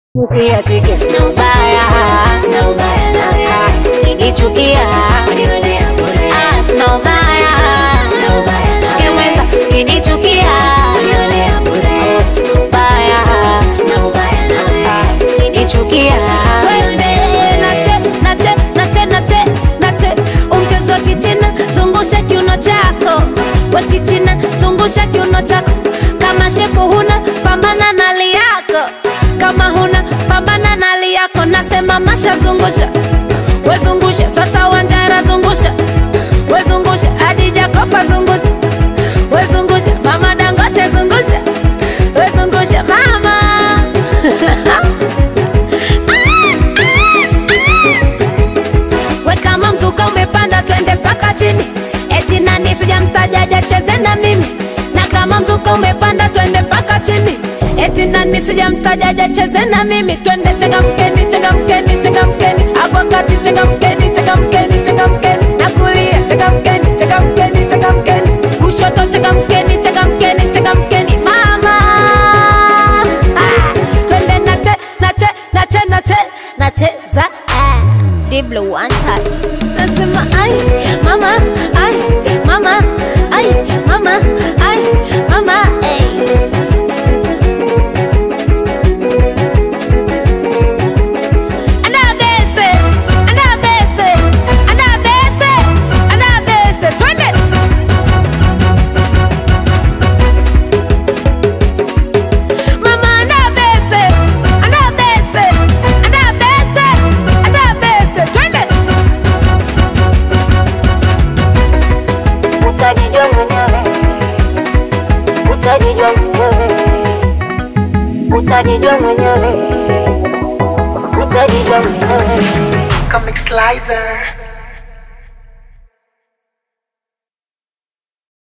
Ukiachike sina ubaya, sina ubaya nawe. Ukinichukia unionea bure. Ah, sina ubaya, sina ubaya nawe. Ukimweza ukinichukia unionea bure. Oh, sina ubaya, sina ubaya nawe. Ah, ukinichukia Twende nache nache nache nache nache umchezo wa kichina zungusha kiuno chako wa kichina zungusha kiuno chako kama shepu huna pambana na hali yako kama huna pambana na hali yako nasema masha zungusha wezungusha sasa wanjara zungusha wezungusha hadi jakopa zungusha wezungusha mama dangote zungusha wezungusha mama we kama mzuka umepanda twende mpaka chini eti nani sijamtajaja cheze na mimi na kama mzuka umepanda twende mpaka chini eti nani sijamtajaja cheze na mimi twende changamkeni changamkeni changamkeni hapo kati changamkeni changamkeni changamkeni na kulia changamkeni changamkeni changamkeni kushoto changamkeni changamkeni changamkeni mama ah, twende nache nache nache nache nacheza ah. Diblo one touch. Nasema ai mama ai mama ai mama ai mama ai Anabese anabese anabese anabese twende Mama anabese anabese anabese anabese twende utajijua mwenyewe, utajijua mwenyewe, utajijua mwenyewe, utajijua mwenyewe. Comic Slicer.